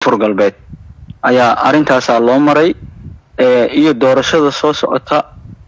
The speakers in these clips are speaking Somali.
koonfur galbeed ayaa arrintaasaa loo maray iyo doorashada soo socota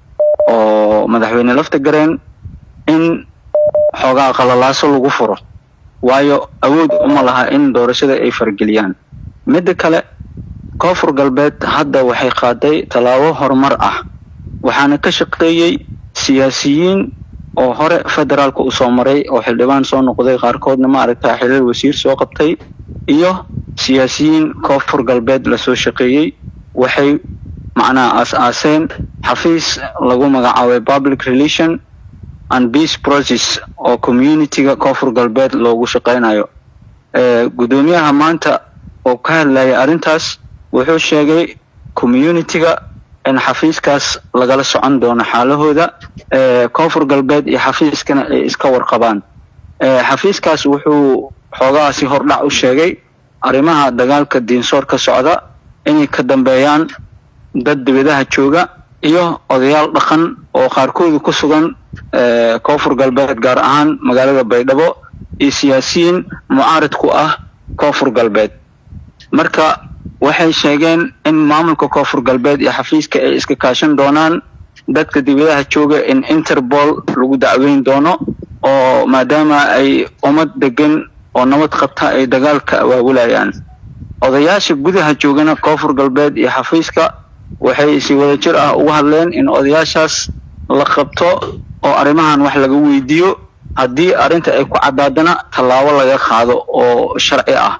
oo madaxweyne lafta gareen in xoogaa qalalaaso lagu furo waayo awood uma laha in doorashada ay fargeliyaan midda kale koonfur galbeed hadda waxay qaaday tallaabo horumar ah waxaana ka shaqeeyey siyaasiyiin oo hore federaalka usoo maray oo xildhibaan soo noqday qaarkoodna ma aragtaa xilal wasiir soo qabtay iyo siyaasiyiin koonfur galbeed lasoo shaqeeyey waxay macnaha aas-aaseen xafiis lagu magacaabay public relation and peace process oo community-ga koonfur galbeed loogu shaqeynayo guddoomiyaha maanta oo ka hadlayay arrintaas wuxuu sheegay community-ga in xafiiskaas lagala socon doono xaalahooda koonfur galbeed iyo xafiiskana ay iska warqabaan xafiiskaas wuxuu xoogahaasi hordhac u sheegay arrimaha dagaalka diinsoor ka socda inay ka dambeeyaan dad dibadaha jooga iyo odayaal dhaqan oo qaarkoodu ku sugan koonfur galbeed gaar ahaan magaalada baydhabo iyo siyaasiyiin mucaarid ku ah koonfur galbeed marka waxay sheegeen in maamulka koonfur galbeed iyo xafiiska ay iska kaashan doonaan dadka dibadaha jooga in interpol lagu dacweyn doono oo maadaama ay ummad degan oo nabad qabta ay dagaalka awaabulayaan odayaasha gudaha joogana koonfur galbeed iyo xafiiska waxay si wadajir ah uga hadleen in odayaashaas la qabto oo arrimahan wax laga weydiiyo haddii arrinta ay ku caddaadana tallaabo laga qaado oo sharci ah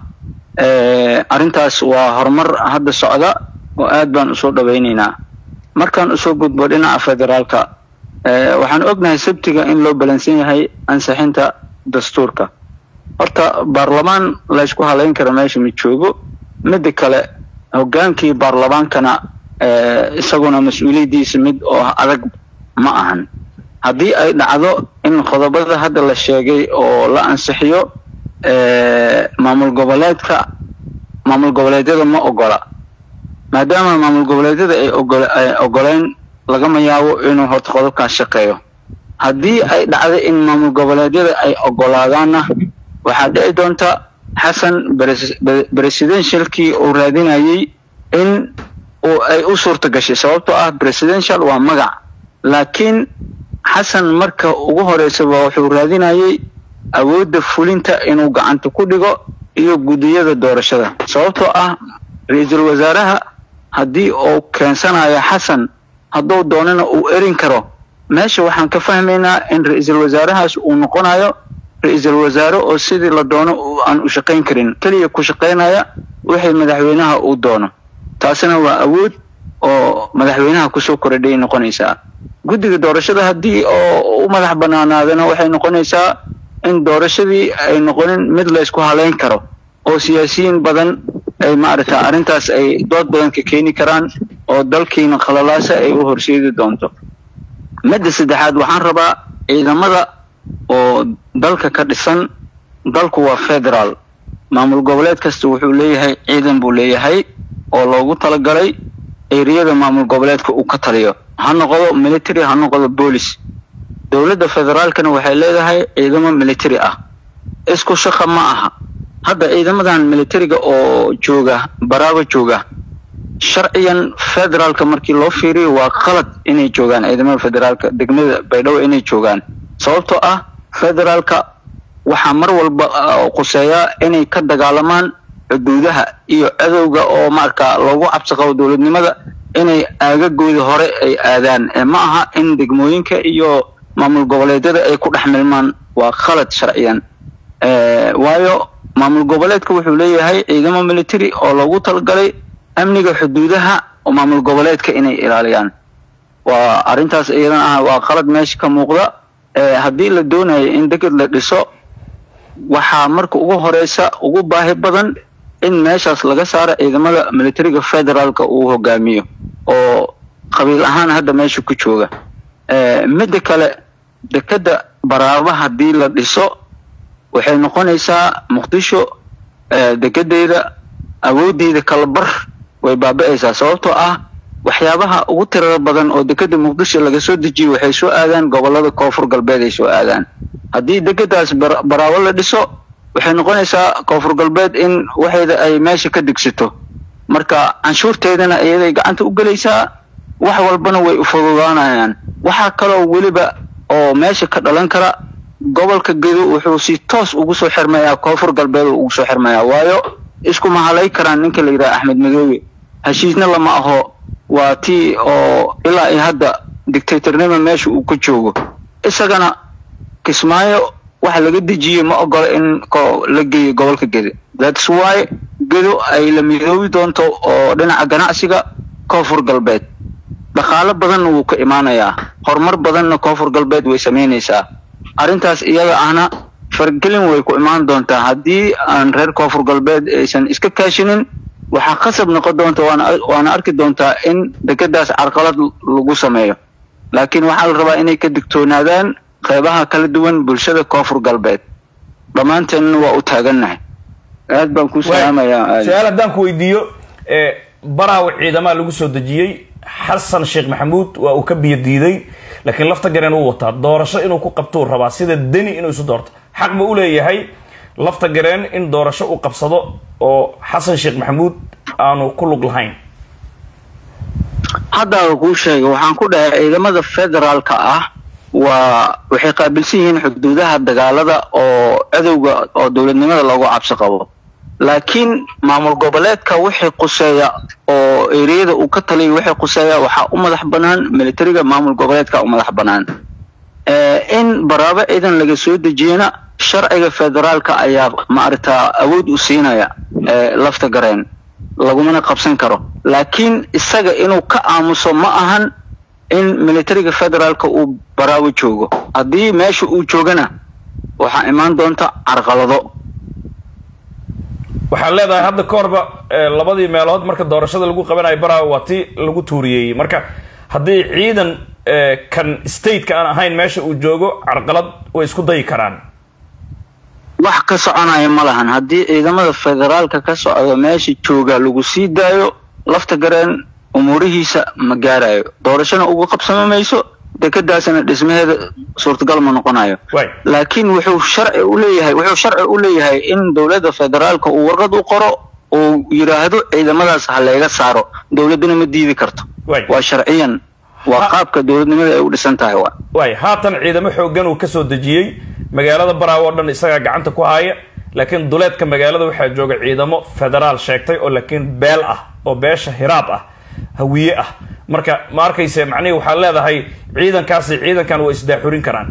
arrintaas waa horumar hadda socda oo aad baan usoo dhawaynaynaa markaan usoo gudbo dhinaca federaalka waxaan ognahay sabtiga in loo balansan yahay ansixinta dastuurka horta baarlamaan laysku halayn kara meesha ma joogo midda kale hogaankii baarlamaankana isaguna mas-uuliyaddiisa mid oo adag ma ahan haddii ay dhacdo in qodobada hadda la sheegay oo la ansixiyo maamul goboleedka maamul goboleedyada ma ogola maadaama maamul goboleedyada ay ogol ay ogoleyn lagama yaabo inuu horta qodobkaas shaqeeyo haddii ay dhacdo in maamul goboleedyada ay ogolaadaanna waxaa dhici doonta xasan presidentialkii uu raadinayay in ay u suurta gashay sababtoo ah presidential waa magac laakiin xasan marka ugu horeysaba wuxuu raadinayay awoodda fulinta inuu gacanta ku dhigo iyo guddiyada doorashada sababtoo ah ra-iisul wasaaraha haddii uu keensanayo xasan hadduu doonana uu erin karo meesha waxaan ka fahmaynaa in ra-iisul wasaarahaas uu noqonayo ra-iisul wasaare oo sidii la doono aan u shaqayn karin keliya ku shaqaynaya wixii madaxweynaha uu doono taasina waa awood oo madaxweynaha kusoo koradhay noqonaysaa guddiga doorashada haddii oo u madax banaanaadana waxay noqonaysaa in doorashadii ay noqonin mid laysku haleyn karo oo siyaasiyiin badan ay maaragta arrintaas ay dood badan ka keeni karaan oo dalkiina khalalaasa ay u horseedi doonto midda saddexaad waxaan rabaa ciidamada oo dalka ka dhisan dalku waa federaal maamul goboleed kasta wuxuu leeyahay ciidan buu leeyahay oo loogu talagalay eriyada maamul goboleedka uu ka taliyo ha noqdo military ha noqdo boolis dowladda federaalkana waxay leedahay ciidamo military ah isku shaqa ma aha hadda ciidamadan militariga oo jooga baraaba jooga sharciyan federaalka markii loo fiiriyo waa qalad inay joogaan ciidamada federaalka degmada baydhabo inay joogaan sababtoo ah federaalka waxaa mar walba quseeyaa inay ka dagaalamaan xuduudaha iyo cadowga oo marka loogu cabsi qabo dowladnimada inay aagagooda hore ay aadaan ma aha in degmooyinka iyo maamul goboleedyada ay ku dhex milmaan waa khalad sharciyan waayo maamul goboleedka wuxuu leeyahay ciidamo military oo loogu talagalay amniga xuduudaha oo maamul goboleedka inay ilaaliyaan waa arrintaas iyadana ah waa qalad meesha ka muuqda haddii la doonayo in deged la dhiso waxaa marka ugu horeysa ugu baahi badan in meeshaas laga saaro ciidamada militariga federaalka uu hogaamiyo oo qabiil ahaan hadda meesha ku jooga midda kale dekeda baraaba haddii la dhiso waxay noqonaysaa muqdisho dekedeeda awooddeeda kala bar way baaba-aysaa sababtoo ah waxyaabaha ugu tirada badan oo dekeda muqdisho laga soo dejiyo waxay soo aadaan gobolada koonfur galbeed ay soo aadaan haddii dekedaas baraabo la dhiso waxay noqonaysaa koonfur galbeed in waxeeda ay meesha ka degsato marka canshuurteedana iyaday gacanta u gelaysaa wax walbana way u fududaanayaan waxaa kaloo weliba oo meesha ka dhalan kara gobolka gedo wuxuu si toos ugu soo xirmayaa koonfur galbeed uu ugu soo xirmayaa waayo isku mahalay karaan ninka la yidhaha axmed madoobe heshiisna lama aho waa tii oo ilaa iyo hadda dictatornima meesha uu ka joogo isagana kismaayo waxa laga dejiyey ma ogola in la geeyo gobolka gedo thats why gedo ay la midoobi doonto oo dhinaca ganacsiga koonfur galbeed dhaqaalo badanna wuu ka imaanayaa horumar badanna koonfur galbeed way samaynaysaa arrintaas iyada ahna fargelin way ku imaan doontaa haddii aan reer koonfur galbeed aysan iska kaashinin waxaa qasab noqon doonta waana arki doontaa in dekedaas carqalad lagu sameeyo laakiin waxaa la rabaa inay ka digtoonaadaan qeybaha kala duwan bulshada koonfur galbeed dhammaanteenna waa u taagannahay aad baan ku salaamayaa su-aal haddaan ku weydiiyo baraaw ciidamaa lagu soo dejiyey xasan sheekh maxamuud waa uu ka biyo diiday laakiin lafta gareen uu wataa doorasho inuu ku qabtuu rabaa sida deni inuu isu doorto xaq ma u leeyahay lafta gareen in doorasho uu qabsado oo xasan sheekh maxamuud aanu ku lug lahayn haddaa kuu sheegay waxaan ku dhahay ciidamada federaalka ah waa waxay qaabilsan yihiin xuduudaha dagaalada oo cadowga oo dowladnimada loogu cabsi qabo laakiin maamul goboleedka wixii quseeya oo ereyada uu ka taliya wixii quseeya waxaa u madax bannaan militariga maamul goboleedka u madax bannaan in baraabo ciidan laga soo dejiyana sharciga federaalka ayaa maaragtaa awood u siinaya lafta gareen lagumana qabsan karo laakiin isaga inuu ka aamuso ma ahan in militariga federaalka uu baraabo joogo haddii meesha uu joogana waxaa imaan doonta carqalado waxaad leedahay hadda ka horba labadii meelood marka doorashada lagu qabanayo baraawo waa tii lagu tuuriyey marka haddii ciidan kan stateka aan ahayn meesha uu joogo carqalad way isku dayi karaan wax ka soconaya ma lahan haddii ciidamada federaalka ka socda meesha jooga lagu sii daayo lafta gareen umuurihiisa ma gaarayo doorashona uga qabsama mayso dekedaasna dhismaheeda suurtagal ma noqonayo laakiin wuxuu sharci u leeyahay wuxuu sharci u leeyahay in dowladda federaalka uu warqad u qoro uu yidhaahdo ciidamadaas ha layga saaro dowladduna ma diidi karto waa sharciyan waa qaabka dowladnimada ay u dhisan tahay wa waay haatan ciidamo xooggan uu kasoo dejiyey magaalada baraawo o dhan isagaa gacanta ku haya laakiin duleedka magaalada waxaa jooga ciidamo federaal sheegtay oo laakiin beel ah oo beesha hiraab ah hawiye ah marka ma arkayse macnihii waxaad leedahay ciidankaasi ciidankan waa isdaaxurin karaan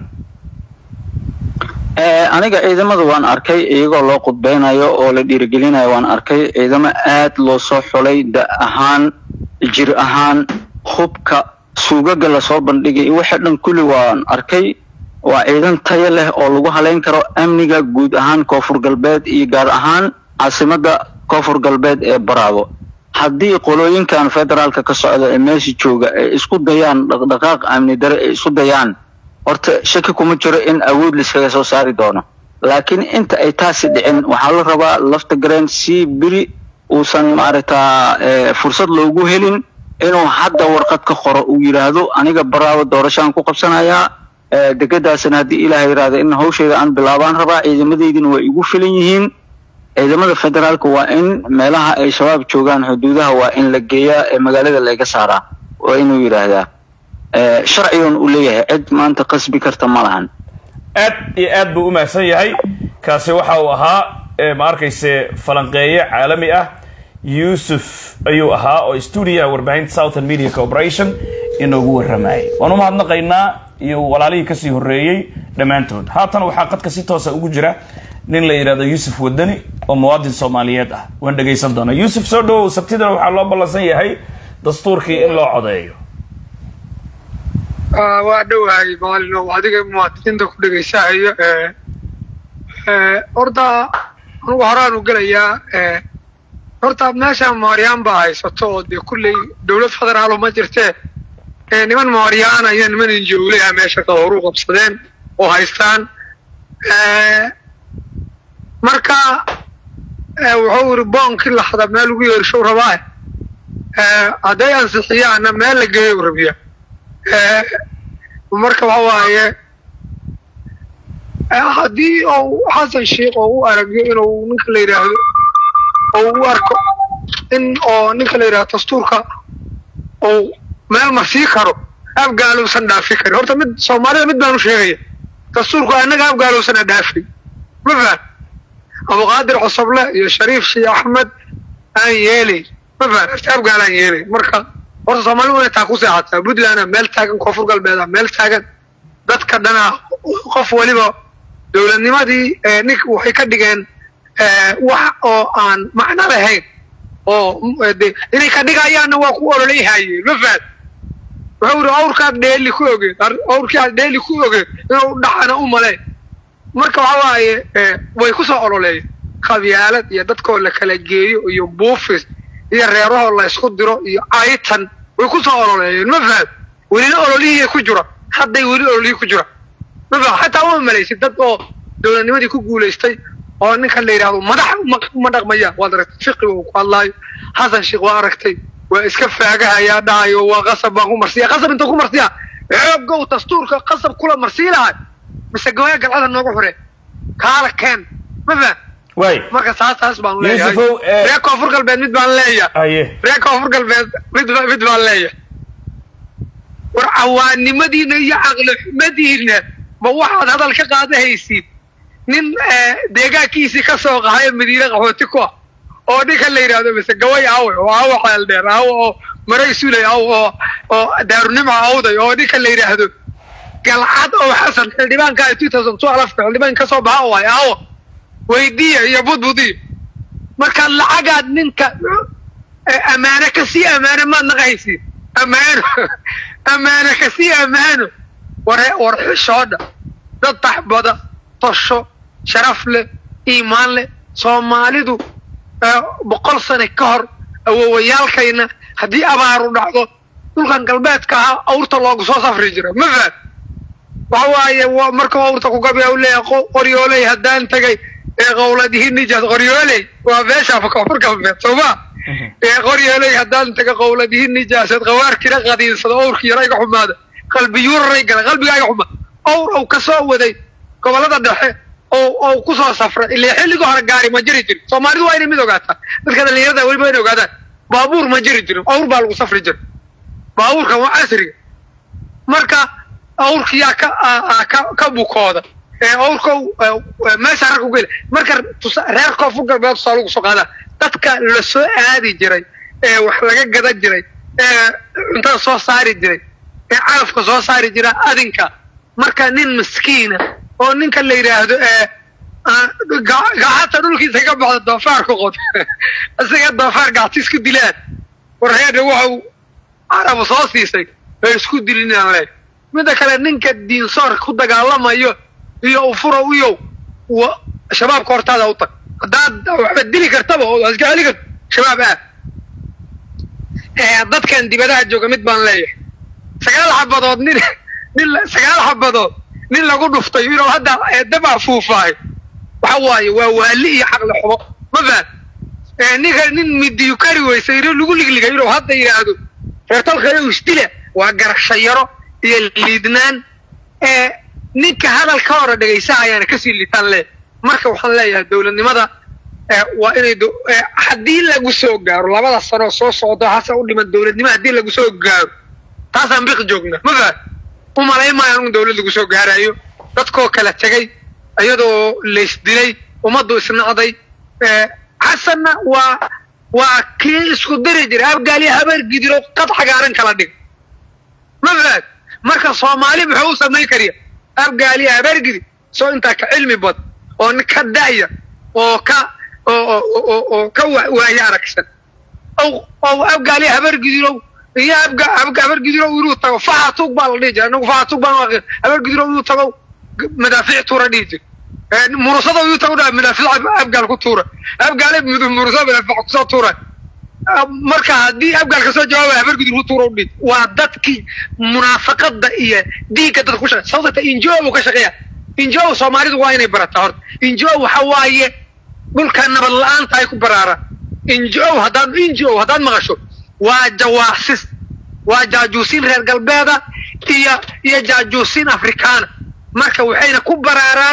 aniga ciidamada waan arkay iyagoo loo qudbeynayo oo la dhiirigelinayo waan arkay ciidamo aad loo soo xulay da ahaan jir ahaan hubka suugaga lasoo bandhigay wixii dhan kulli waan arkay waa ciidan tayo leh oo lagu haleyn karo amniga guud ahaan koonfur galbeed iyo gaar ahaan caasimada koonfur galbeed ee baraabo haddii qolooyinkan federaalka ka socda ee meesha jooga ay isku dayaan dhaqdhaqaaq amni dare ay isku dayaan horta shaki kuma jiro in awood laiskaga soo saari doono laakiin inta ay taasi dhicin waxaa la rabaa lafta gareen si beri uusan maaragtaa fursad loogu helin inuu hadda warqad ka qoro uu yidhaahdo aniga baraawo doorashaan ku qabsanayaa degedaasna haddii ilaah yidhaahdo in hawsheeda aan bilaabaan rabaa ciidamadeydina waa igu filan yihiin ciidamada federaalka waa in meelaha ay shabaab joogaan xuduudaha waa in la geeyaa ee magaalada laga saaraa waa inuu yidhaahdaa sharcigan uu leeyahay cid maanta qasbi karta ma lahan aad iyo aad buu u mahadsan yahay kaasi waxa uu ahaa ma arkayse falanqeeye caalami ah yuusuf ayuu ahaa oo stuudiyaha warbaahinta southern media corporation inoogu warramayay waan u mahadnaqaynaa iyo walaalihii kasii horreeyey dhammaantood haatan waxaa qadka si toosa ugu jira nin la yidhahdo yuusuf wadani oo muwaadin soomaaliyeed ah waan dhegaysan doonaa yuusuf soo dhawow sabtidana waxaa loo ballansan yahay dastuurkii in loo codeeyo waa dhowahay maalino adiga muwaadiniinta ku dhegaysahayo horta anugu horaan u gelayaa horta meesha mooryaan baa haysato oo dee kulley dowlad federaalo ma jirtee niman mooryaan iyo niman injooley ah meesha ka horu qabsadeen oo haystaan marka wuxuu yiri boonkii laxda meel ugu yeershow rabaa hadday ansixiyaanna meel la geeyo rabiya marka waxa waaye haddii uu xasan sheikh oo u aragyo inuu ninka la yidhaahdo oo u arko in oo ninka la yidhahdo dastuurka uu meel marsii karo afgaaluusan dhaafi karin horta mid soomaalida mid baan u sheegaya dastuurku annaga afgaaluusana dhaafay ma fahan abuqaadir cosoble iyo shariif shii axmed aan yeelay ma fahan horta afgaal aan yeelay marka horta soomaalidu inay taa ku seexataa puntlandna meel taagan koonfur galbeeda meel taagan dadka dhana qof waliba dowladnimadii nink waxay ka dhigeen wax oo aan macno lahayn oo de inay ka dhigayaanna waa ku ololayhaye ma fahad wuxuu iri awrkaad dheeli ku ogeed awrkii aad dheeli ku ogeed inuu dhacana u male marka waxa waaye way ku soo ololeeyeen qabyaalad iyo dadkoo la kala geeyo iyo buufis iyo reerahoo la ysku diro iyo aytan way ku soo ololeeyeen ma fahad welina ololihii ku jira hadday weli ololihii ku jira ma fahad xataa uma malaysid dad oo dowladnimadii ku guulaystay oo ninkan la yidhahdo madax ma dhaqmaya waad aragtay fiqiga uu ku hadlaayo xasan sheekh waa aragtay waa iska faagahayaa dhahayo waa qasab baan ku marsiya qasab inta ku marsiya xooggow dastuurka qasab kula marsii lahay mise gawaya galcada nooga xure kaala keen ma fahad waay marka saas taas baan leeyahay Yuusufow, eh, reer koonfur galbeed mid baan leeyahay aye reer koonfur galbeed mid ba- mid baan leeyahay war cawaannimadiina iyo caqli xumadiina ma waxaad hadal ka qaadahaysiin nin eh, deegaankiisii ka soo qahayo madiine qaxooti ku ah oo ninkan la yidhahdo mise gaway awe oo awa xeeldheer awa oo maray sulay aw oo oo daarunimo awday oo ninkan la yidhaahdo galcad oo xasan xildhibaanka two thousand twelve xildhibaan ka soo baxa waay awo weydiiya iyo budbudiya markaad lacagaad ninka eh, ammaane ka sii ammaano maad naqahaysiin ammaano ammaane ka sii ammaano war war xishoodha dad taxbada tosho sharaf leh iimaan leh soomaalidu eh, boqol sane ka hor awowayaalkayna haddii abaaru dhacdo dhulkan galbeedka ahaa awrta loogu soo safri jira ma fahad waxa waaye wa- markuu awrta ku gabiya u leeyahay qo- qoryooley haddaan tegay ee qowladihi nijaas qoryooley waa meesha koonfur galbeed sooma ee qoryooley haddaan taga qowladihi nijaaseed qawaarkina qadiinsado awrki yara iga xumaada qalbiyuuraray gala qalbigaa iga xumaada awr ou ka soo waday gobollada dhexe oo ou ku soo safray ilaa xilligii hore gaari ma jiri jirin soomaalidu waa inay mid ogaataa dadka dhalinyarada weliba inay ogaadaan baabuur ma jiri jirin awr baa lagu safri jira baabuurkan waa casriga marka awrkiyaa ka a- a- ka ka bukooda ee awrkow ee, meesha rag ku geli marka tusa- reer koonfur galbeed tusaa lagu soo qaadaa dadka la soo aadi jiray ee wax laga gadan jiray ee cuntada soo saari jiray ee calafka soo saari jira adinka marka nin miskiina oo ninka la yidhaahdo ee aan- ga- gacanta dhulkiisa ka baxda doofaar ku qod isaga doofaar gacti isku dilaan war reerna waxau carabu soo siisay ay isku dilinaan le midda kale ninka diinsoor ku dagaalamayo iyo ufuro iyo wa shabaabka hortaada u tag haddaad waxba dili kartaba oo iska celi karto shabaab aad Eh, dadkan dibadaha jooga mid baan leeyahay sagaal xabadood nin nin la- sagaal xabadood nin lagu dhuftay inuu hadda eh, dab afuufaayo waxa waaye waa waali iyo caqli xumo ma fahad Eh, ninka nin midiyu kari weysay inuu lagu ligligay inuu hadda yidhaahdo reertalka inuu isdila waa garasho yaro iyo liidnaan ee ninka hadalka hore dhegaysa ayaana kasii liitaan le marka waxaan leeyahay dowladnimada ee waa inay do- ee haddii lagu soo gaaro labada sanoo soo socdo hase u dhiman dowladnimo haddii lagu soo gaaro taasaan biqi joogna ma fahad u malayn maayo in dowlad lagu soo gaarayo dadkoo kala tegay iyadoo laysdilay ummaddu isnacday ee xasanna waa waa kii isku diri jiray abgaaliya habeer gidiro qad xagaaran kala dhig ma fahad marka soomaali muxuu u samayn kariya abgaaliya habeer gidi soo intaa ka cilmi bad oo nin ka da'ya oo ka oo oo oo oo ka wa- waayo aragsan oo oo abgaaliya habeer gidirow iyo abga abga habeer gidirow inuu tago fahatug baa la dhihi jiray anagu fahatug baan waaqi habeer gidirow inuu tago g- madaafiic tuura dhihi jir murusada inuu tago dhaa madaafiic ab- abgaal ku tuura abgaale mudu- murusada madaafiic kusoo tuura marka haddii abgaal ka soo jawaabaya habeer gidir ku tuura u dhihi waa dadkii munaafaqada iyo diinka dadka ku shaqeya sababta injo buu ka shaqeeya injo soomaalidu waa inay barataa horta injo waxa waaye dhulka nabad la-aanta ay ku baraaraan injo haddaad injo haddaad maqasho waa jawaasis waa jaajuusiin reer galbeeda iyo iyo jaajuusiin afrikaana marka waxayna ku baraaraan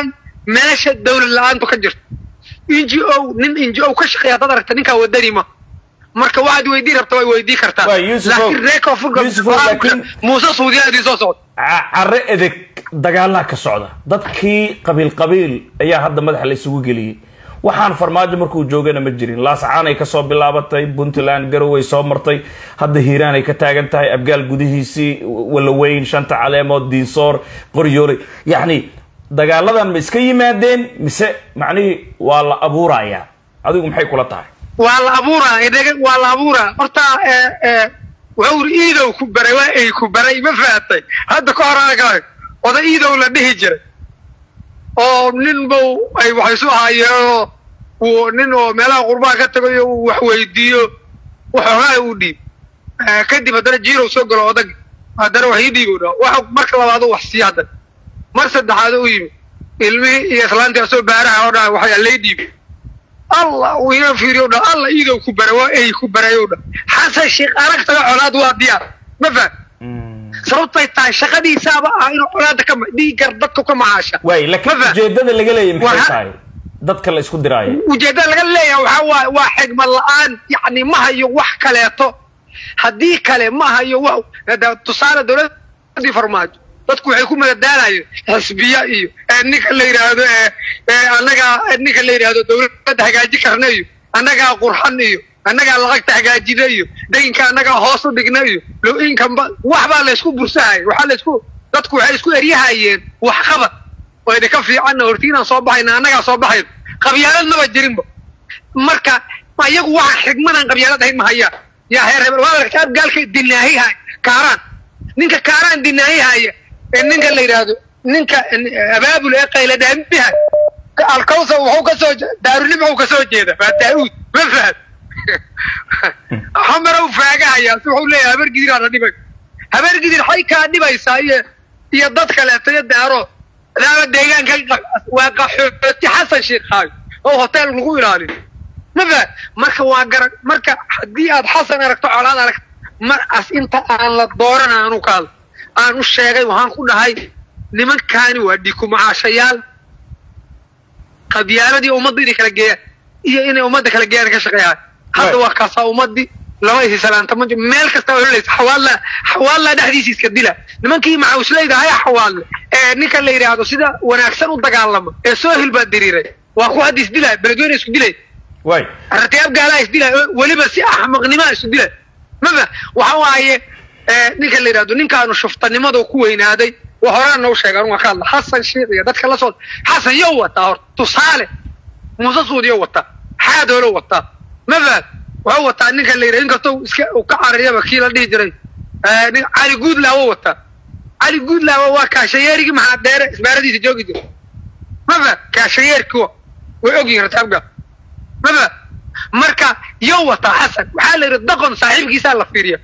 meesha dawlad la-aantu ka jirto n g o nin n g o ka shaqeeya haddaad aragta ninkaa wadani ma marka waxaad weydii rabta way weydii kartaa Waa, Yusuf Ow. laakiin reer koonfur Yusuf Ow, laakiin- muuse suudiya idin soo socda Ca- carre edeg dagaalaa ka socda dadkii qabiil qabiil ayaa hadda madaxa la isugu geliyey waxaan farmaajo markuu joogana ma jirin laascaanay kasoo bilaabatay puntland garoway soo martay hadda hiiraanay ka taagan tahay abgaal gudihiisii walaweyn shanta caleemood diinsoor qoryooley yacni dagaaladan ma iska yimaadeen mise macnihii waa la abuurayaa adigu maxay kula tahay waa la abuuraa idhaga waa la abuuraa horta ee ee wuxuu uri iidow ku baray waa ay ku baray ma fahatay hadda ka hor anaga oda iidow la dhihi jiray oo nin bow ay wax isu ahaayeenoo uu nin oo meelaha qurbaha ka tagayo uu wax weydiiyo waxoogaa uu dhiib Eh, kadib haddana jiirow soo galo odag haddana wax ii dhiibow dha wax marka labaad uu wax siiya haddana mar saddexaad u yimi ilmihii iyo islaantii asoo baaraha oo dhan waxay allay dhiibi allah uu ina fiiriyo dha alla iidow ku bara waa ay ku barayow dha xasan sheekh aragtaga colaad waa diyaar ma faham sababtay tahay shaqadiisaaba ah inuu colaada ka ma- dhiiggar dadka ka macaasha waay laakiin Ma faham? ujeedada laga leeyahy maxay Waxa- tahay dadka la isku diraayo ujeeddada laga leeyahay waxaa waaye waa xigmad la-aan yacni ma hayo wax kaleeto haddii kale ma hayo wax hada tusaale dowladdii farmaajo dadku waxay ku madadaalayeen xisbiya iyo ee ninka la yidhaahdo ee ee annagaa ee ninka la yidhaahdo dowladda hagaaji karna iyo annagaa qurxan iyo annagaa lacagta hagaajina iyo daynka annagaa hoos u dhigna iyo low inkanba wax baa laysku bursahaya waxaa laysku dadku waxay isku eryahayeen wax qabad oo idinka fiicanna hortiinaan soo baxayna annagaa soo baxayna qabyaalad maba jirinba marka ma iyagu waxa xigmadan qabyaalad ahayn ma hayaan yaa heer hebel waa aragtaa abgaalka dinaahi hay kaaraan ninka kaaraan dinaahi haya ee ninka la yidhaahdo ninka abaabul ee qayla dhaamiha alkawsa wuxuu ka soo daarunim wuxuu ka soo jeeda waa daa'uud ma fahad xamara u faagahaya si wuxuu leeyahay habar gidiraa dhibay habar gidir xay kaa dhibaysaa iyo iyo dad kaleeto iyo daaro adaaba deegaanka waa qaxooti xasan sheekaayo oo hotel lagu ilaaliyo ma fahad marka waa garan marka haddii aad xasan aragto colaad aragto mar as inta aan la dooran aanu ka hadlo aan u sheegay waxaan ku dhahay nimankaani waa dhikumacaashayaal qabyaaladii ummadda inay kala geeyaan iyo inay ummadda kala geeyaan ka shaqeeyaan hadda Right. waa kaasaa ummadii lama isi salaanta ma jiro meel kasta oo helaysa xawaalla xawaalla dhexdiisa iska dila nimankii macawisleyda haya xawaalle ee ninka la yidhaahdo sida wanaagsan u dagaalama ee soo hilbaa diriiray waa ku hadda isdilay beledweyne isku dilay waay aragtiyaab gaalaa isdilay weliba si axmaqnimaa isu dilay maba waxa waaye eh, ninka la yidhahdo ninkaanu shuftanimadu ku weynaaday waa horaan noo sheega anu waa ka hadla xasan sheekh iyo dadka la soo xasan yow wataa horta tusaale muuse suudiyo wataa xaadoolo wataa ma fahad wuxuu wataa ninka la yidhahdo inkastoo iska uu ka carariyaba kii la dhihi jiray eh, nin cali guudlaawo wataa cali guudlaawo waa kaashayeerigii maxaa dheere isbaaradiisa joogi jira ma fahad kaashayeerkiwa way ogyihin rataabga maba marka yow wataa xasan waxaa la yidhi daqon saaxiibkiisaa la fiiriya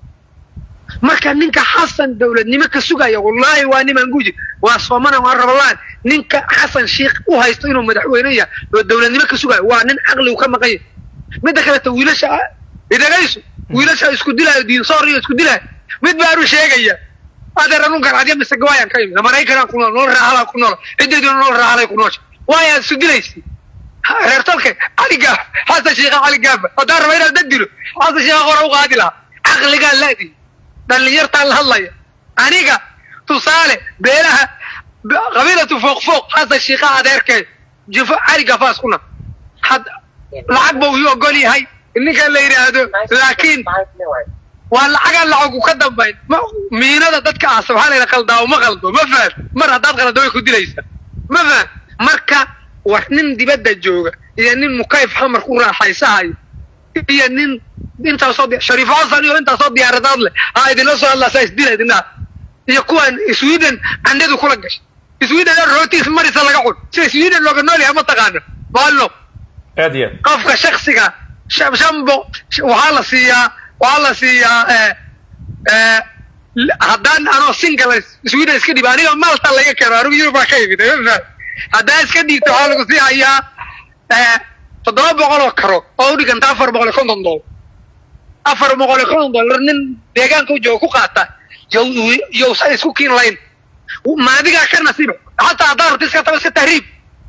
marka ninka xasan dowladnimo ka sugaya wallaahi waa niman guji waa soomana waa rabalaan ninka xasan sheikh u haysto inuu madaxweyne yahay oo dowladnimo ka sugayo waa nin caqligu ka maqan yahay midda kaleta wiilasha idagayso wiilasha isku dilaayo diinsoor iyo isku dilaayo mid baanu sheegaya adeer anun garcadya mise gawaayaan ka imid maraykanaan ku nool nool raahalaa ku nool ciddeeduna nool raahalay ku noosha waayaad isu dilaysi reer talka cali gaaf xasan sheekha cali gaafa haddaan raba inaad dad dilo xasan sheekha hore u qaadi lahaa caqligaan laadi dhallinyartaan la hadlaya aniga tusaale beelaha b- qabiilatu fooq fooq xasan sheekha adeerkee jufo cali gaafaas kuna had lacag buu ii ogol yahay ninka la yidhaahdo laakiin waa lacagaan lacagu ka dambayn ma miinada dadka aasa waxaa la yidhaha qaldaa ma qaldo ma fahad mar haddaad qalado way ku dilaysaa ma fahad marka war nin dibadda jooga iyo nin mukayf xamar ku raaxaysahayo iyo nin intaasoo di- shariif xasan iyo intaasoo diyaaradaad leh ha idinla soo hadlaasaa isdila idinaa iyo kuwan sweden candhadu kula gashay sweden rootiis marisa laga cun sida sweden looga nool yahay ma taqaana baalno aad iyo aad qofka shaksiga shan shan bo waxaa la siiyaa waxaa la siiyaa eh, eh, l- haddaan anoo single sweden iska dhiib aniga malta laga keeno anigu yurubaa ka yimid ma fahad haddaan iska dhiibto waxaa lagu sii hayaa eh, toddoba boqol oo karo oo u dhiganta afar boqol iyo konton doollar afar boqol iyo konton dollar nin deegaanka u jooga ku qaata yow yowsa isku kiin layn maadigaa ka nasiib xataa haddaad rabta iska taba iska tahriib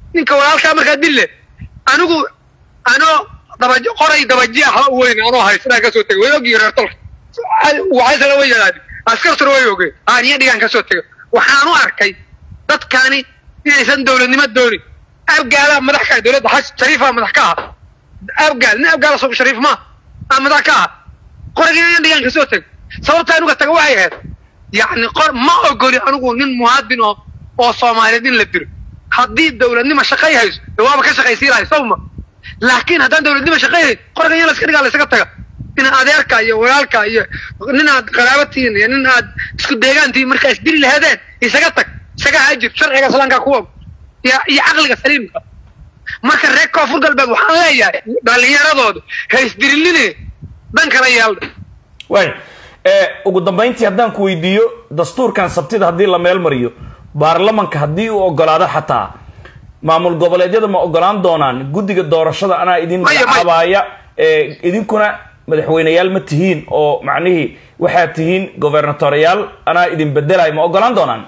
ninka walaalkaa markaa dille anigu anoo dabaj qoray dabaji ah weyn anoo haysnaa kasoo tegay way ogii reer tolka waxaysala way yadaadi askartuna way ogeen aaniya dhigaan kasoo tegay waxaan u arkay dadkani inaysan dowladnimo doonin abgaalaa madax ka ah dowladda xaj shariifaa madax ka ah abgaal nin abgaal asoo shariif ma aa madax ka ah qoragii inaan dhigaan kasoo tegay sababta anuga taga waxay ahayd yacni qor ma ogoli anigu nin muhaadin oo oo soomaaliyeed in la diro haddii dowladnimo shaqay hayso de waaba ka shaqaysii lahay sawma laakiin haddaan dowladnimo shaqayhayn qorgan in laska dhigaa laysaga taga in adeerka iyo walaalka iyo nin aad qaraabatiin iyo nin aad isku deegaantiin markaa isdili laheedeen isaga tag isaga haajir sharciga islaamka kuwa iyo iyo caqliga saliimka marka reer koonfur galbeed waxaan leeyahay dhalinyaradooda ha isdirilline dhan kala yeelda waay ugu dambayntii haddaan ku weydiiyo dastuurkan sabtida haddii la meel mariyo baarlamanka haddii uu ogolaado xataa maamul goboleedyada ma ogolaan doonaan guddiga doorashada anaa idin Maya, maya. magacaabaaya ee, idinkuna madaxweyneyaal ma tihiin oo macnihii waxaad tihiin gobernatoriyaal anaa idin bedelay ma ogolaan doonaan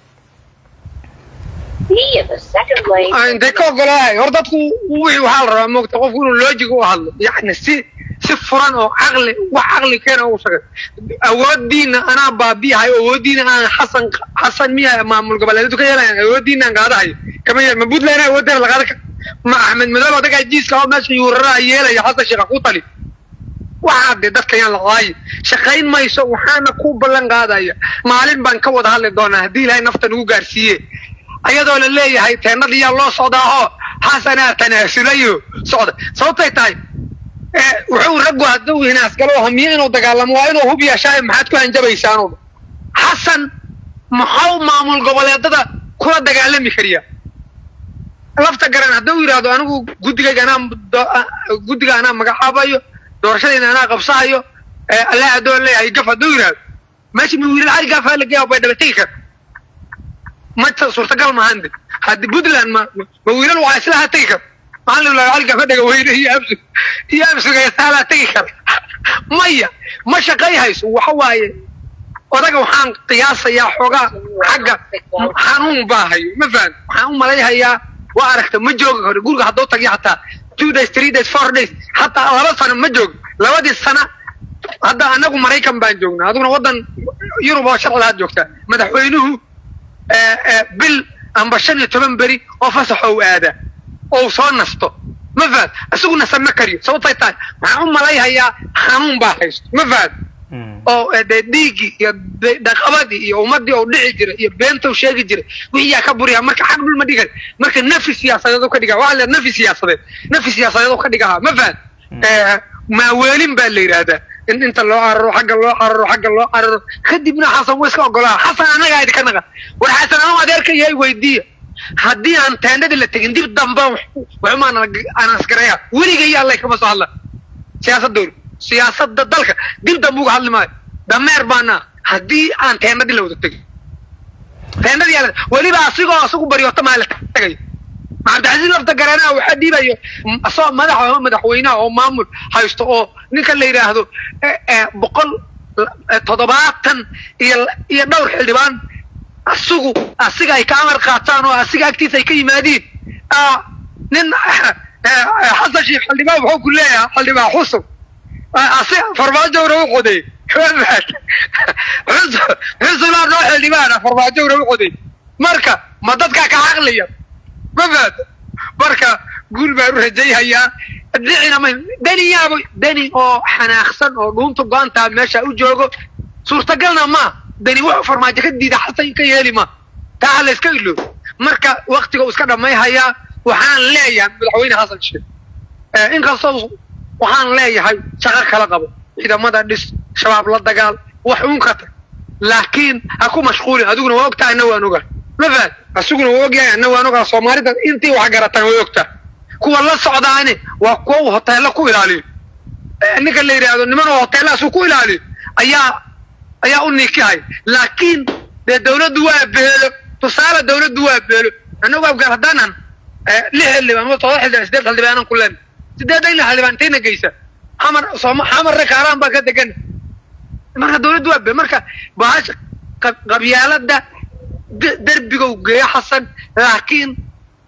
B in the second lane. intay ka ogolaahay hor dadku wixii waxaa la rabaa moogta qofku inuu logic u hadlo yacni si si furan oo caqli wax caqli keena u shaqay awoodiina anaa baabiyahay awoodiina aan xasan xasan miya maamul goboleedyadu ka yeelayan awoodiina aan qaadahayo kama yeel ma puntland awooddeena la qaada ka ma axmed madoobe odagaa jiiska oo meesha yuuraraa yeelaya xasan sheekha ku tali waxaa de dadka yaan la caayi shaqayn mayso waxaana ku ballan qaadaya maalin baan ka wada hadli doonaa haddii ilaahay nafta nagu gaarsiiye ayadoo la leeyahay teennadii yaa loo socdaa oo xasanaa tanaasulayo socda sababtay tahay ee, wuxuu raggu hadduu hinaasgalo hamiye inuu dagaalamo waa inuu hub yeeshaa maxaad ku hanjabaysaanu xasan maxau maamul goboleedada kula dagaalami kariya lafta garan hadduu yidhaahdo anigu guddigayga anaa do- a- guddiga anaa magacaabayo doorashadayda anaa qabsahayo ee, allah haddoo leeyahay gaf hadduu yidhaahdo meesha ma wiilal cali gaafaa la geeya bay dhabategi kara ma ta- suurtagal maahan de haddi puntland ma ma wiilal waa islaha tegi kara maxaa la cali gaafa dhaga weyne iyo absug iyo absugaysaala tegi kara maya ma shaqay hayso waxa waaye odaga waxaan qiyaasayaa xoogaa xagga xanuun baa hayo ma fahan waxaan u malayhayaa waa aragta ma joogi karo guriga hadduu tagiyo xataa two days three days four days hataa laba sano ma joogo labadii sana hadda anagu maraykan baan joognaa adiguna waddan yurub oo sharci lahaad joogtaa madaxweynuhu ee, ee, bil amba shan iyo toban beri oo fasaxo u aadaa oo soo nasto ma fahad isaguna sama kariyo sababtay tahay waxaan u malayhayaa xanuun baa haysto ma fahad oo eh, dee dhiiggii iyo de- dhaqabadii iyo ummadii oo dhici jiray iyo beenta u sheegi jiray wixii yaa ka buriyaa marka xag dhul ma dhigay marka nafi siyaasadeed u ka dhigaa waxaa la yidhaha nafi siyaasadeed nafi siyaasadeed u ka dhigaha ma fahad Eh, maaweelin baa la yidhaahdaa in inta loo cararo xagga loo cararo xagga loo cararo kadibna xasan wa iska ogolaa xasan anagaa idinka naqa war xasan anuu adeerka yahay weydiiya haddii aan teendhadii la tegin dib dambe waxuma anasgaraya weligay allay kama soo hadla siyaasadooda siyaasada dalka dib dambe uga hadli maayo dameer baana haddii aan teendhadii la wada tegin teendhadii yaa la- weliba asigoo asagu baryoota maa la tagayo cabdicasiis lafta garanaa waxaa dhiibayo m- asagoo madaxa oo madaxweynaha oo maamul haysto oo ninka la yidhaahdo eh, eh, boqol eh, toddobaatan iyo iyo dhowr xildhibaan asigu asiga ay ka amar qaataan oo asiga agtiisa ay ka yimaadiin ah, nin eh, eh, xasan sheekh xildhibaan wuxuu ku leeyahay xildhibaan xusub Ah, asi farmaajowna u qoday xusubaa noo xildhibaana farmaajowna u qoday marka ma dadkaa ka caqliya ma fahato marka guul baan u rajayhayaa dhicina ma deni yaabo deni oo xanaaqsan oo dhuunta go-antaa meesha u joogo suurtagalna ma deni wuxuu farmaajo ka diida xasan ka yeeli ma taa ha la iska iloobo marka waktiga uu iska dhammayhayaa waxaan leeyahay madaxweyne xasan sheekh Eh, inkastoo waxaan leeyahay shaqo kala qabo ciidamada dhis shabaab la dagaal wax uun ka tag laakiin ha ku mashquulin adiguna waa ogtahay anna waan ogaa ma fahad asiguna waa ogyahay anna waan ogaa soomaalida intii wax garataan way ogtahay kuwa la socdaani waa kuwa uu hoteello ku ilaaliyo Eh, ninka la yidhaahdo niman oo hoteellahaasuu ku ilaaliyo ayaa ayaa u nikihay laakiin dee dawladdu waa beelo tusaale dawladdu waa beelo annagu afgaar haddaanan eh, lix xildhibaan ama todoba xildhibaan sideed xildhibaanan ku leen sideedan lix xildhibaan intayna geysa xamar sooma xamarre kaaraan baa ka degan marka dawladdu waa beelo marka bahasha qab- qabyaalada de- derbigow geeyo xasan laakiin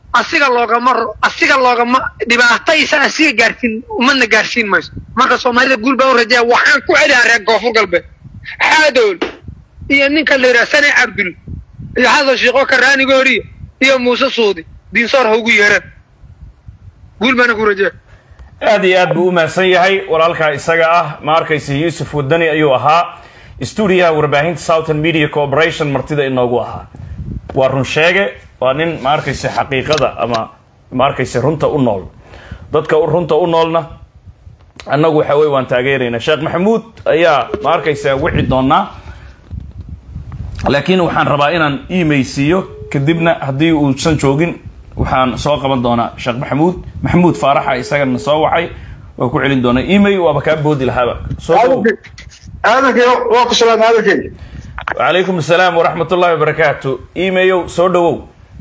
asiga loogama ro- asiga loogama dhibaataysa asiga gaarsiin ummadna gaarsiin mayso marka soomaalida guul baa u rajeeya waxaan ku celiyaa reer koonfur galbeed xaadool iyo ninka la yidhaha sane cabdul iyo xasan shiiqo karaanigooriya iyo muuse suudi diinsoor ha ugu yeeraan guul baana ku rajeeya aad iyo aad buu u mahadsan yahay walaalkaa isaga ah ma arkaysa yuusuf wadani ayuu ahaa stuudiyaha warbaahinta southern media corporation martida inoogu ahaa waa run sheege waa nin ma arkaysa xaqiiqada ama ma arkaysa runta u nool dadka u- runta u noolna annagu waxa weye waan taageeraynaa sheekh maxamuud ayaa ma arkaysa wici doonaa laakiin waxaan rabaa inaan imaysiiyo kadibna haddii uusan joogin waxaan soo qaban doonaa sheekh maxamuud maxamuud faaraxa isagana soo wacay waa ku celin doonaa email waaba kaa boodi lahaaba soo dhawow aadanka waa ku salaam aadankeega wacalaykum asalaam waraxmat ullahi wabarakaatu email soo dhawow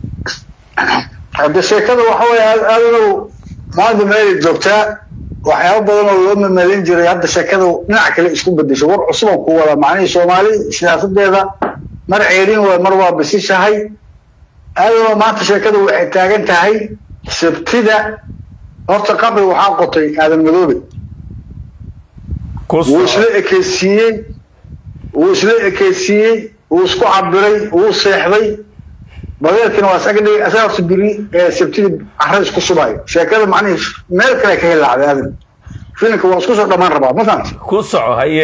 hadde sheekada waxa weeye aadanow maanta meelay joogtaa waxyaaba badan oo loo mamalin jiray hadda sheekada dhinac kale isku bedesho war cusuban ku wada macnihii soomaali siyaasadeeda mar ceerin waay mar waa bisishahay aadanow maanta sheekada waxay taagan tahay sabtida horta qabri waxaa qotay aadan madoobe ku wuu soco isla ekeysiiyey wuu isla ekeysiiyey wuu isku cabiray wuu seexday badeelkina waa isaga dhigay asaga horta biri ee sabtidii carra isku subayo sheekada macnihii meel kale ka hilaacday aadan filimka waa isku soo dhammaan rabaa ma fahamta ku soco haye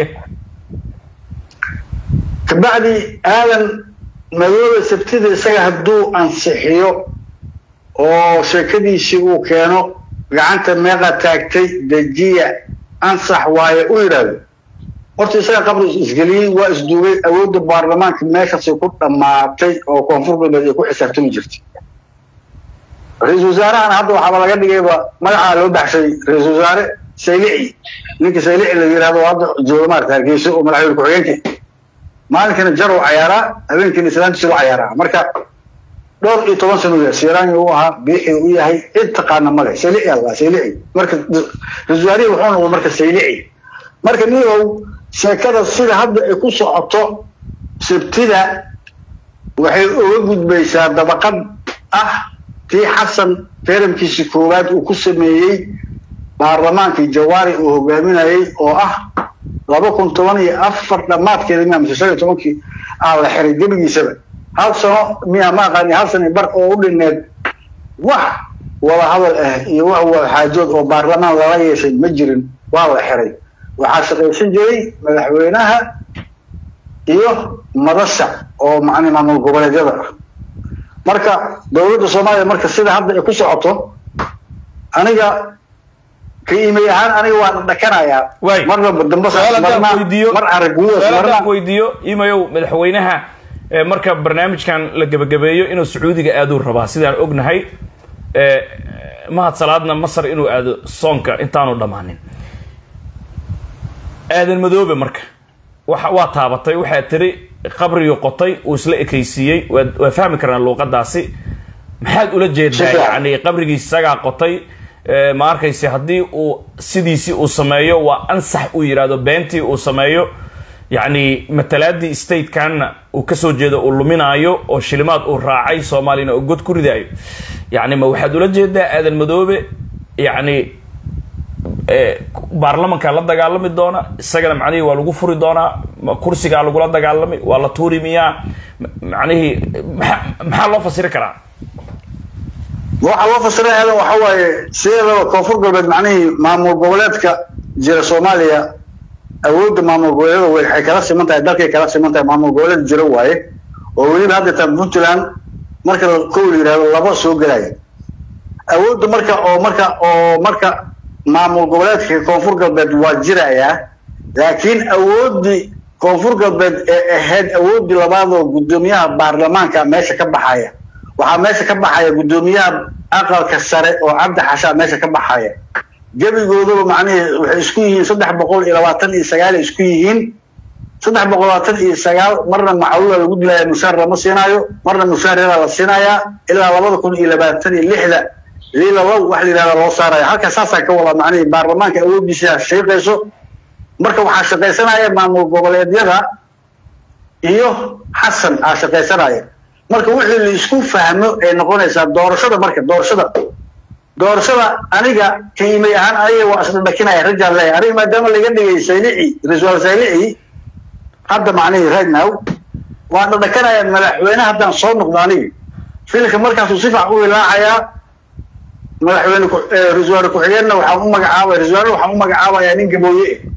kabacdi aadan madoobe sabtida isaga hadduu ansixiyo oo sheekadiisii uu keeno gacanta meeqa taagtay dejiya ansax waaye u yidhaahdo horta isaga qabri isgeliyey waa isduugay awoodda baarlamaanka meeshaasay ku dhammaatay oo koonfur galbeed ay ku xisaabtami jirtay ra-iisul wasaarahana hadda waxaaba laga dhigayba magacaa loo baxshay ra-iisul wasaare saylici ninka saylici la yidhahdo oo hadda jooga maarata hargeysa oo madaxweyne ku-xigeenka maalinkana jarow cayaaraa habeenkiina islaantiisa u cayaaraa marka dhowr iyo toban sano ya siiraani uu ahaa biixi u yahay cid taqaana male saylici alla saylici marka ra-isul wasaarihii wuxuu noqday marka saylici marka niyow sheekada sida hadda ay ku socoto sabtida waxay uga gudbaysaa dabaqad ah tii xasan feeramkiisii koowaad uu ku sameeyey baarlamaankii jawaari uu hogaaminayay oo ah laba kun toban iyo afar dhammaadkeeda miya mise shan iyo tobankii aa la xiray gebigiisaba hal sano miya ma aqaani hal sano bar oo u dhineed wax wada hadal ah iyo wax wada xaajood oo baarlamaan lala yeeshay ma jirin waa la xiray waxaa shaqaysan jiray madaxweynaha iyo madasha oo macni maamul goboleedyada ah marka dowladda soomaaliya marka sida hadda ay ku socoto aniga ka imay ahaan aniga waan dhakanayaa Waay. marna dambe su-aal haddaan weydiiyo mar araguwas su-aal marna haddaan weydiiyo imayow madaxweynaha ee marka barnaamijkan la gebagabeeyo inuu sacuudiga aaduu rabaa sidaan ognahay ee mahad salaadna masar inuu aado soonka intaanu dhammaanin aadan madoobe marka waxa waa taabatay waxaa tiri qabrigii qotay uu isla ekaysiiyey waa waa fahmi karnaa luuqadaasi maxaad ula jeedaa Si fiican. yani qabrigii isagaa qotay ee, ma arkayse haddii uu sidiisii uu sameeyo waa ansax uu yidhaahdo beentii uu sameeyo yacni matalaadii statekanna uu kasoo jeedo uu luminaayo oo shilimaad uu raacay soomaaliyana uu god ku ridaayo yacni ma waxaad ula jeedaa aadan madoobe yacni ee, baarlamanka la dagaalami doona isagana macnihii waa lagu furi doonaa ma kursigaa lagula dagaalami waa la tuuri miyaa Ma- macnihii maxaa maxaa loo fasiri karaa waxaa loo fasiray aadan waxa waaye sideedaba koonfur galbeed macnihii maamul goboleedka jira soomaaliya awoodda maamul goboleedyada way- waxay kala siman tahay dalkay kala siman tahay maamul goboleed jira waaye oo weliba hadda tan puntland marka la- kow la yidhahdo laba soo gelaya awoodda marka oo marka oo marka maamul goboleedka koonfur galbeed waa jirayaa laakiin awooddii koonfur galbeed ee ahayd awooddii labaad oo guddoomiyaha baarlamaanka meesha ka baxaya waxaa meesha ka baxaya guddoomiyaha aqalka sare oo cabdi xashaa meesha ka baxaya gebigoodaba macnihii waxay isku yihiin saddex boqol iyo labaatan iyo sagaal ay isku yihiin saddex boqol labaatan iyo sagaal marna macaluula lagu dilaya mushaar lama siinaayo marna mushaar yaraa la siinayaa ilaa labada kun iyo labaatan iyo lixda liilalow wax la yidhahda loo saaraya halka saasaa ka wada macnihii baarlamaanka awooddiisa shaqayso marka waxaa shaqaysanaya maamul goboleedyada iyo xasan aa shaqaysanaya marka wixii la isku fahmo ay noqonaysaa doorashada marka doorashada doorashada aniga qiimay ahaan aniga waa isla dhakinaya rajaan leeyahay aniga maadaama laga dhigay saylici rasual saylici hadda macnihii right now waan dhadhakanaya madaxweyne haddaan soo noqdo aniga filka markaasuu si fiican u ilaacayaa madaxweyne ku- eh, rasuwaal ku-xigeenna waxaan u magacaabaya rasuwaal waxaan u magacaabayaa nin gabooye eh